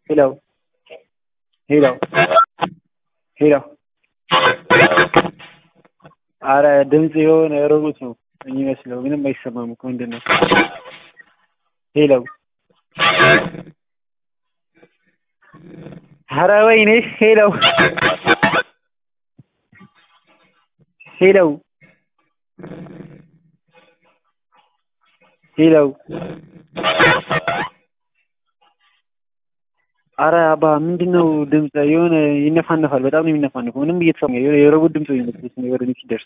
ሄሎ ሄሎ ሄሎ አረ ድምፅ የሆነ ሮቦት ነው የሚመስለው። ምንም አይሰማም እኮ ምንድን ነው? ሄሎ አረ ወይኔ ሄሎ ሄሎ ሄሎ አረ አባ ምንድን ነው ድምፅ የሆነ ይነፋነፋል። በጣም ነው የሚነፋነፈው። ምንም እየተሰማ የሆነ የሮቦት ድምፅ ነው የሚመስለው ወደ እኔ ሲደርስ